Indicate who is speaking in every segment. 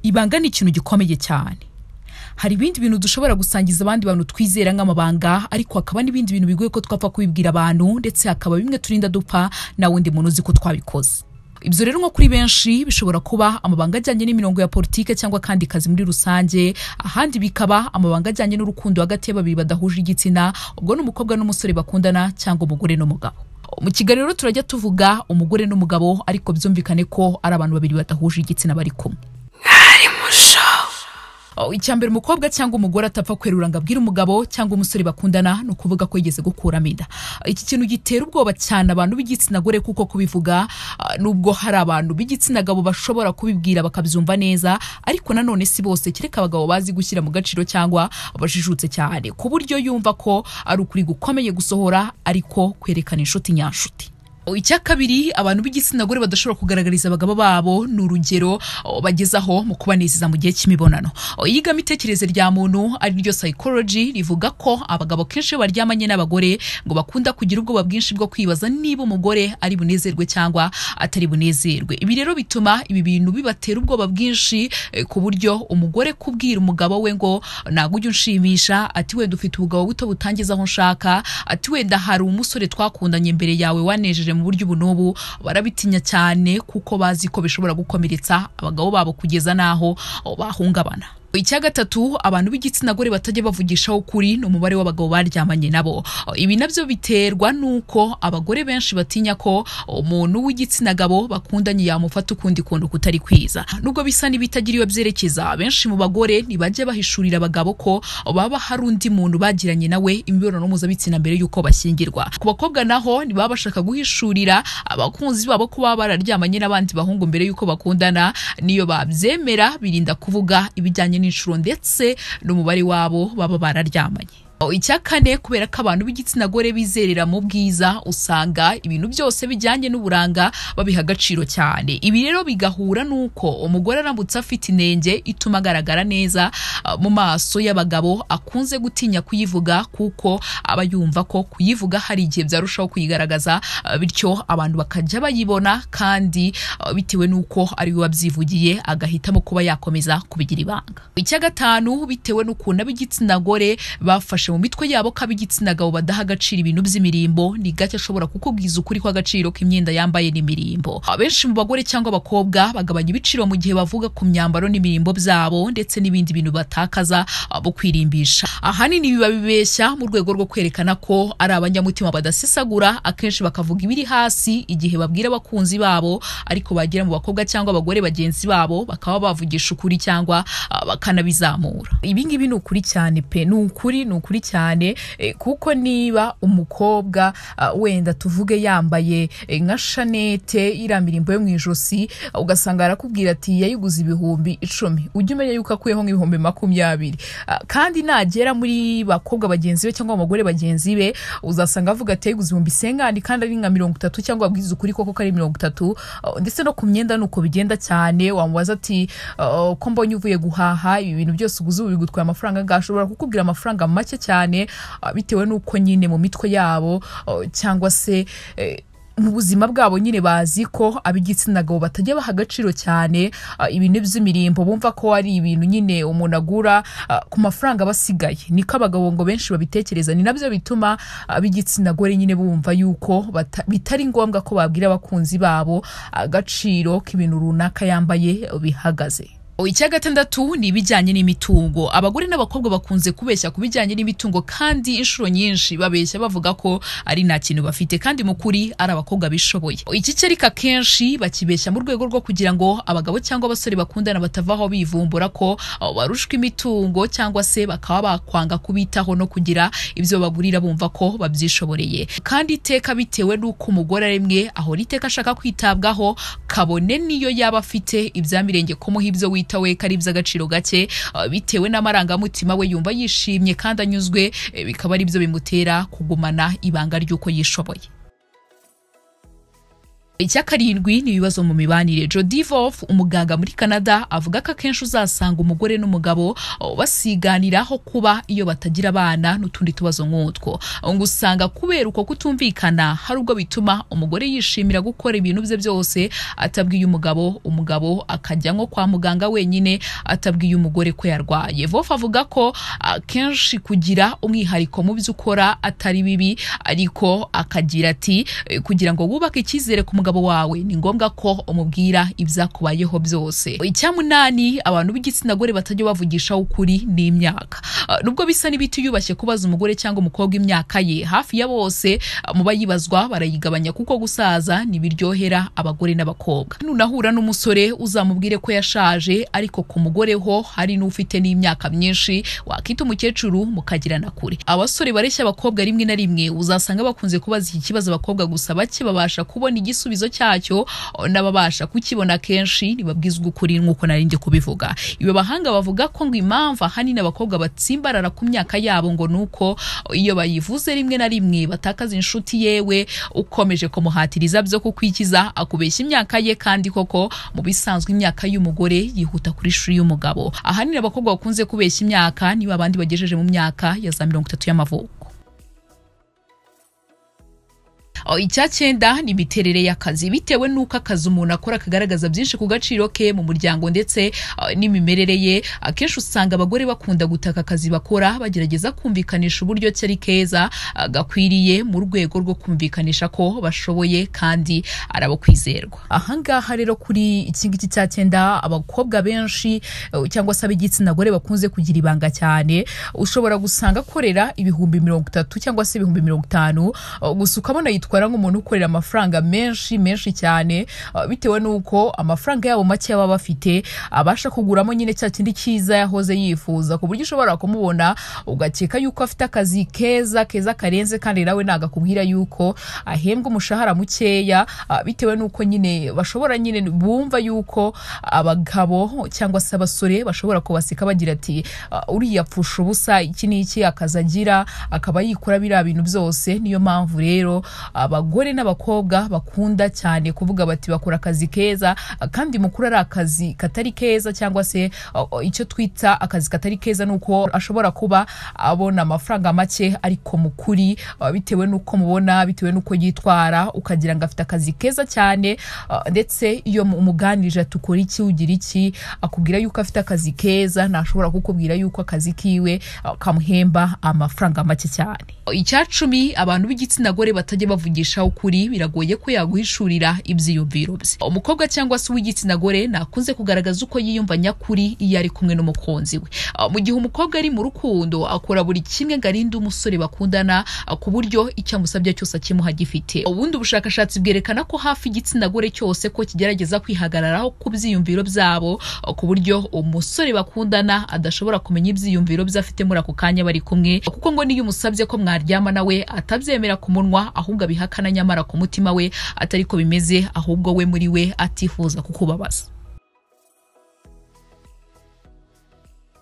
Speaker 1: ibanga ni ikintu gikomeye cyane hari ibindi bintu dushobora gusangiza abandi bantu twizera nk'amabanga ariko hakaba n'ibindi bintu bigoye ko twapfa kubibwira abantu ndetse hakaba bimwe turinda dupfa nta wundi muntu uzi ko twabikoze ibyo rero nko kuri benshi bishobora kuba amabanga ajyanye n'imirongo ya politike cyangwa akandi kazi muri rusange ahandi bikaba amabanga ajyanye n'urukundo hagati y'ababiri badahuje igitsina ubwo ni umukobwa n'umusore bakundana cyangwa umugore n'umugabo mu kigali rero turajya tuvuga umugore n'umugabo ariko byumvikane ko ari abantu babiri badahuje igitsina bari kumwe
Speaker 2: mwari mushowe
Speaker 1: Oh, icya mbere umukobwa cyangwa umugore atapfa kwerura ngo abwire umugabo cyangwa umusore bakundana ni ukuvuga ko yigeze gukuramo inda iki kintu gitera ubwoba cyane abantu b'igitsina gore kuko kubivuga ah, nubwo hari abantu b'igitsina gabo bashobora kubibwira bakabyumva neza ariko nanone si bose kereka abagabo bazi gushyira mu gaciro cyangwa bajijutse cyane ku buryo yumva ko ari ukuri gukomeye gusohora ariko kwerekana inshuti nyanshuti icya kabiri abantu b'igitsina gore badashobora kugaragariza abagabo babo ni urugero o, bagezaho mu kubanezeza mu gihe cy'imibonano O, iyigamitekerereze rya muntu ari ryo psychology rivuga ko abagabo kenshi iyo baryamanye n'abagore ngo bakunda kugira ubwoba bwinshi bwo kwibaza niba umugore ari bunezerwe cyangwa atari bunezerwe ibi rero bituma ibi bintu bibatera ubwoba bwinshi eh, ku buryo umugore kubwira umugabo we ngo ntabwo ujya unshimisha ati wenda ufite ubugabo buto butangiza aho nshaka ati wenda hari umusore twakundanye imbere yawe wanejeje mu buryo ubu n'ubu barabitinya cyane kuko bazi ko bishobora gukomeretsa abagabo babo kugeza n'aho bahungabana icya gatatu abantu b'igitsina gore batajya bavugishaho ukuri ni umubare w'abagabo baryamanye nabo ibi nabyo biterwa n'uko abagore benshi batinya ko umuntu w'igitsina gabo bakundanye yamufata ukundi kuntu kutari kwiza nubwo bisa n'ibitagira iyo byerekeza benshi mu bagore ntibajya bahishurira abagabo ko baba hari undi muntu bagiranye nawe imibonano mpuzabitsina mbere y'uko bashyingirwa ku bakobwa naho ntibaba bashaka guhishurira abakunzi babo ko baba bararyamanye n'abandi bahungu mbere y'uko bakundana niyo babyemera birinda kuvuga ibijyanye n'inshuro ndetse n'umubare wabo baba bararyamanye O, icya kane kubera ko abantu b'igitsina gore bizerera mu bwiza usanga ibintu byose bijyanye n'uburanga babiha agaciro cyane ibi rero bigahura n'uko umugore aramutse afite inenge ituma agaragara neza ah, mu maso y'abagabo akunze gutinya kuyivuga kuko aba yumva ko kuyivuga hari igihe byarushaho kuyigaragaza ah, bityo abantu bakajya bayibona kandi ah, bitewe n'uko ari we wabyivugiye agahitamo kuba yakomeza kubigira ibanga icya gatanu bitewe n'ukuntu ab'igitsina gore bafashe bafashe mu mitwe yabo ko ab'igitsina gabo badaha agaciro ibintu by'imirimbo ni gake ashobora kukubwiza ukuri kw'agaciro k'imyenda yambaye n'imirimbo abenshi mu bagore cyangwa abakobwa bagabanya ibiciro mu gihe bavuga ku myambaro n'imirimbo byabo ndetse n'ibindi bintu batakaza abo kwirimbisha ahanini biba bibeshya mu rwego rwo kwerekana ko ari abanyamutima badasesagura akenshi bakavuga ibiri hasi igihe babwira abakunzi babo ariko bagera mu bakobwa cyangwa abagore bagenzi babo bakaba bavugisha ukuri cyangwa ah, bakanabizamura ibi ngibi ni ukuri cyane pe ni ukuri ni ukuri cyane eh, kuko niba umukobwa ah, wenda tuvuge yambaye eh, nka shanete iriya mirimbo yo mu ijosi ah, ugasanga arakubwira ati yayiguze ibihumbi icumi ujye umenya yuko akuyeho nk'ibihumbi makumyabiri Ah, kandi nagera muri bakobwa bagenzi be cyangwa abagore bagenzi be uzasanga avuga ati yayiguze ibihumbi sengani kandi ari nka mirongo itatu cyangwa abwiriza ukuri koko ko ari mirongo itatu Ah, ndetse no ku myenda ni uko bigenda cyane wamubaza ati ah, ko mbonye uvuye guhaha ibi bintu byose uguze ubu bigutwaye amafaranga angahe?" ashobora kukubwira amafaranga make cyane ah, bitewe n'uko nyine mu mitwe yabo ah, cyangwa se eh, mu buzima bwabo nyine bazi ko ab'igitsina gabo batajya baha agaciro cyane ah, ibintu by'imirimbo bumva ko ari ibintu nyine umuntu agura ah, ku mafaranga aba asigaye niko abagabo ngo benshi babitekereza ni nabyo bituma ab'igitsina gore nyine bumva yuko bata- bitari ngombwa ko babwira abakunzi babo agaciro k'ibintu runaka yambaye bihagaze icya gatandatu ni ibijyanye n'imitungo abagore n'abakobwa bakunze kubeshya ku bijyanye n'imitungo kandi inshuro nyinshi babeshya bavuga ko ari nta kintu bafite kandi mu kuri ari abakobwa bishoboye iki cyereka kenshi bakibeshya mu rwego rwo kugira ngo abagabo cyangwa abasore bakundana batavaho bivumbura ko abo barushwa imitungo cyangwa se bakaba bakwanga kubitaho no kugira ibyo bagurira bumva ko babyishoboreye kandi iteka bitewe n'uko umugore rimwe ahora iteka ashaka kwitabwaho kabone n'iyo yaba afite ibyamirenge kumuha ibyo wita we ko ari iby'agaciro gake ah, bitewe n'amarangamutima we yumva yishimye kandi anyuzwe eh, bikaba ari byo bimutera kugumana ibanga ry'uko yishoboye icya karindwi ni ibibazo mu mibanire jodi vof umuganga muri canada avuga ko akenshi uzasanga umugore n'umugabo oh, basiganiraho kuba iyo batagira abana n'utundi tubazo nk'utwo ngo usanga kubera uko kutumvikana hari ubwo bituma umugore yishimira gukora ibintu bye byose atabwiye umugabo umugabo akajya nko kwa muganga wenyine atabwiye umugore ko yarwaye vof avuga ko akenshi kugira umwihariko mu byo ukora atari bibi ariko akagira ati "Eh, kugira ngo wubake icyizere ku mugabo wawe ni ngombwa ko umubwira ibyakubayeho byose icyamunani abantu b'igitsina gore batajya bavugishaho ukuri ni imyaka Ah, nubwo bisa n'ibitiyubashye kubaza umugore cyangwa umukobwa imyaka ye hafi ya bose ah, mu bayibazwa barayigabanya kuko gusaza ntibiryohera abagore n'abakobwa nunahura n'umusore uzamubwire ko yashaje ariko ku mugore ho hari n'ufite n'imyaka myinshi wakita umukecuru mukagirana kure abasore bareshya abakobwa rimwe na rimwe uzasanga bakunze kubaza iki kibazo abakobwa gusa bake babasha kubona igisubizo cyacyo oh, n'ababasha kukibona kenshi ntibabwizwa ukuri nk'uko nari njye kubivuga ibi bahanga bavuga ko ngo impamvu ahanini abakobwa batsimbarara ku myaka yabo ngo nuko iyo bayivuze rimwe na rimwe batakaza inshuti yewe ukomeje kumuhatiriza byo kukwikiza akubeshya imyaka ye kandi koko mu bisanzwe imyaka y'umugore yihuta kuri shuri y'umugabo ahanini abakobwa bakunze kubeshya imyaka niba abandi bagejeje mu myaka ya za mirongo itatu y'amavuko O, icya cyenda ni imiterere y'akazi bitewe n'uko akazi umuntu akora kagaragaza byinshi ku gaciro ke mu muryango ndetse o, n'imimerere ye akenshi usanga abagore bakunda gutaka akazi bakora bagerageza kumvikanisha uburyo ki ari keza a, gakwiriye mu rwego rwo kumvikanisha ko bashoboye kandi ari abo kwizerwa ahangaha rero kuri iki ngiki cya cyenda abakobwa benshi eh, cyangwa se ab'igitsina gore bakunze kugira ibanga cyane ushobora gusanga akorera ibihumbi mirongo itatu cyangwa se ibihumbi mirongo itanu eh, gusa ukabona yitwara nk'umuntu ukorera amafaranga menshi menshi cyane eh, bitewe n'uko amafaranga yabo make baba bafite abasha kuguramo nyine cya kindi cyiza yahoze yifuza ku buryo ushobora kumubona ugakeka yuko afite akazi keza keza karenze kandi nawe ntabwo akubwira yuko ahembwa umushahara mukeya ah, bitewe n'uko nyine bashobora nyine bumva yuko abagabo cyangwa se abasore bashobora kubaseka bagira ati "Ah, uriya apfusha ubusa iki n'iki akazi agira akaba yikora biriya bintu byose niyo mpamvu rero abagore n'abakobwa bakunda cyane kuvuga bati bakora akazi keza ah, kandi mukuru ari akazi katari keza cyangwa se ah, ah, icyo twita akazi katari keza ni uko ashobora kuba abona amafaranga make ariko mu kuri ah, bitewe n'uko mubona bitewe n'uko yitwara ukagira ngo afite akazi keza cyane ah, ndetse iyo mu- umuganirije ati ukora iki ugira iki akubwira yuko afite akazi keza ntashobora kukubwira yuko akazi kiwe ah, kamuhemba amafaranga make cyane icyacumi abantu b'igitsina gore batajya bavugisha ukuri biragoye ko yaguhishurira ibyiyumviro bye umukobwa cyangwa se uw'igitsina gore nakunze kugaragaza uko yiyumva nyakuri iyo ari kumwe n'umukunzi we Ah, mu gihe umukobwa ari mu rukundo akora buri kimwe ngo arinde umusore bakundana ah, ku buryo icyo amusabye cyose akimuha gifite ubundi ubushakashatsi bwerekana ko hafi igitsina gore cyose ko kigerageza kwihagararaho ku byiyumviro byabo ah, ku buryo umusore bakundana adashobora kumenya ibyiyumviro bye afite muri ako kanya bari kumwe kuko ngo niyo umusabye ko mwaryama nawe atabyemera ku munwa ahubwo abihakana nyamara ku mutima we atari ko bimeze ahubwo we muri we atifuza kukubabaza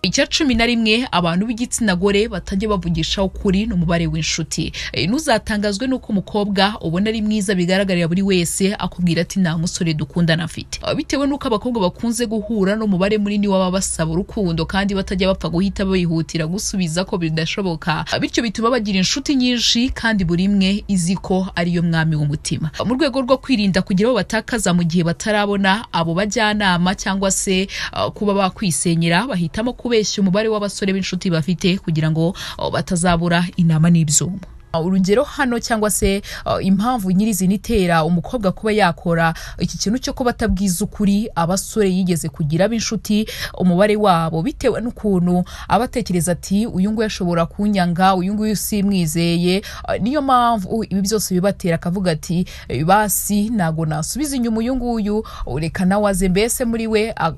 Speaker 1: icya cumi na rimwe abantu b'igitsina gore batajya bavugisha ukuri ni umubare w'inshuti Eh, ntuzatangazwe n'uko umukobwa ubona ari mwiza bigaragarira buri wese akubwira ati nta musore dukundana afite Ah, bitewe n'uko abakobwa bakunze guhura n'umubare munini w'ababa basaba urukundo kandi batajya bapfa guhita bihutira gusubiza ko bidashoboka Ah, bityo bituma bagira inshuti nyinshi kandi buri imwe izi ko ariyo mwami w'umutima mu rwego rwo kwirinda kugira abo batakaza mu gihe batarabona abo bajyanama cyangwa se ah, kuba bakwisenyera bahitamo kubeshya umubare w'abasore b'inshuti bafite kugira ngo ah, batazabura inama n'ibyuma Ah, urugero hano cyangwa se ah, impamvu nyirizina itera umukobwa kuba yakora iki kintu cyo kuba atabwiza ukuri abasore yigeze kugira b'inshuti umubare wabo bitewe n'ukuntu aba atekereza ati uyu nguyu ashobora kunyanga uyu nguyu simwizeye Ah, niyo mpamvu ibi byose bibatera akavuga ati "Eh, basi ntago nasubiza inyuma uyu nguyu reka nawe aze mbese muri we ah,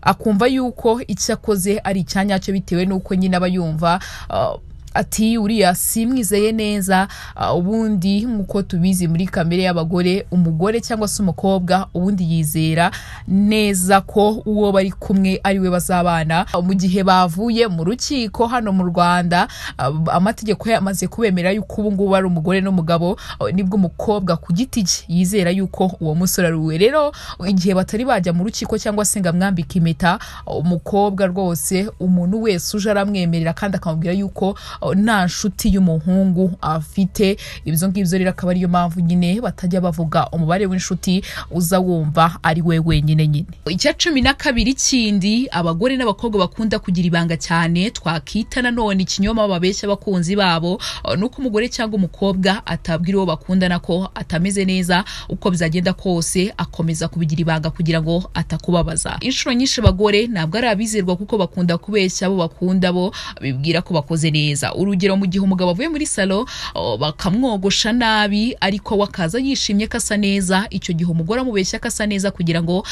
Speaker 1: akumva yuko icyo akoze ari icyanyacyo bitewe n'uko nyine aba yumva ah, ati uriya simwizeye neza ah, ubundi nk'uko tubizi muri kamere y'abagore umugore cyangwa se umukobwa ubundi yizera neza ko uwo bari kumwe ari we bazabana Ah, mu gihe bavuye mu rukiko hano mu rwanda ah, amategeko yamaze kubemera yuko ubu ngubu ari umugore n'umugabo ah, nibwo umukobwa ku giti cye yizera yuko uwo musore ari uwe rero igihe batari bajya mu rukiko cyangwa se ngo amwambike impeta umukobwa rwose umuntu wese uje aramwemerera kandi akamubwira yuko uh, nta nshuti y'umuhungu afite ibyo ngibyo rero akaba ariyo mpamvu nyine batajya bavuga umubare w'inshuti uza wumva ari we wenyine nyine icya cumi na kabiri kindi abagore n'abakobwa bakunda kugira ibanga cyane twakita nanone ikinyoma babeshya abakunzi babo uh, nuko umugore cyangwa umukobwa atabwira uwo bakundana ko atameze neza uko bizagenda kose akomeza kubigira ibanga kugira ngo atakubabaza inshuro nyinshi abagore ntabwo ari abizerwa kuko bakunda kubeshya abo bakunda bo bibwira ko bakoze neza urugero mu gihe umugabo avuye muri salo o, bakamwogosha nabi ariko we akaza yishimye ko asa neza icyo gihe umugore amubeshya ko asa neza kugira ngo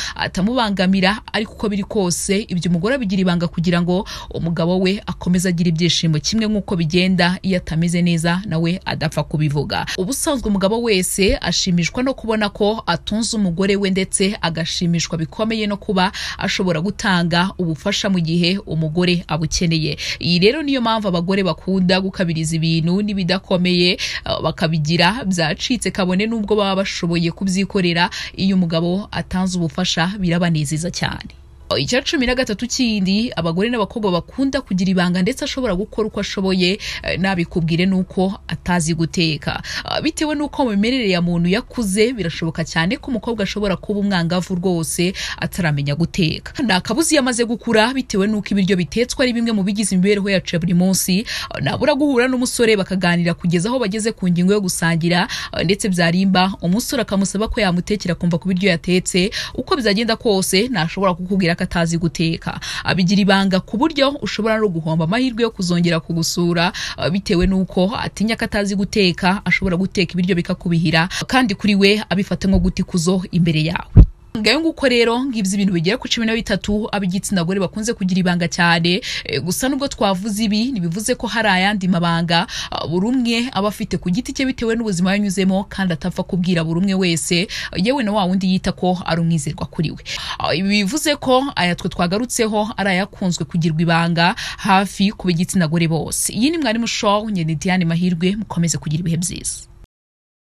Speaker 1: atamubangamira ariko uko biri kose ibyo umugore abigira ibanga kugira ngo umugabo we akomeze agira ibyishimo kimwe nk'uko bigenda iyo atameze neza nawe adapfa kubivuga ubusanzwe umugabo wese ashimishwa no kubona ko atunze umugore we ndetse agashimishwa bikomeye no kuba ashobora gutanga ubufasha mu gihe umugore abukeneye iyi rero niyo mpamvu abagore bakunda gukabiriza ibintu n'ibidakomeye uh, bakabigira byacitse kabone n'ubwo baba bashoboye kubyikorera iyo umugabo atanze ubufasha birabanezeza cyane icya cumi na gatatu kindi abagore n'abakobwa bakunda kugira ibanga ndetse ashobora gukora uko ashoboye eh, nabikubwire nuko atazi guteka Ah, bitewe nuko mu mimerere ya muntu yakuze birashoboka cyane ko umukobwa ashobora kuba umwangavu rwose ataramenya guteka nta kabuzi iyo amaze gukura bitewe nuko ibiryo bitetswe ari bimwe mu bigize imibereho yacu ya buri munsi Ah, nabura guhura n'umusore bakaganira kugeza aho bageze ku ngingo yo gusangira Ah, ndetse byarimba umusore akamusaba ko yamutekera akumva ku biryo yatetse uko bizagenda kose ntashobora kukubwira ko atazi guteka abigira ibanga ku buryo ushobora no guhomba amahirwe yo kuzongera kugusura ah, bitewe n'uko atinya ko atazi guteka ashobora guteka ibiryo bikakubihira kandi kuri we abifata nko guta ikuzo imbere yawe ngayo nguko rero ngibyo ibintu bigera ku cumi na bitatu ab'igitsina gore bakunze kugira ibanga cyane Eh, gusa nubwo twavuze ibi ntibivuze ko hari ayandi mabanga Ah, buri umwe aba afite ku giti cye bitewe n'ubuzima yanyuzemo kandi atapfa kubwira buri umwe wese yewe na wa wundi yita ko ari umwizerwa kuri we Ah, ibi bivuze ko aya twe twagarutseho ari ayakunzwe kugirwa ibanga hafi ku b'igitsina gore bose iyi ni mwarimu show nyine diane mahirwe mukomeze kugira ibihe byiza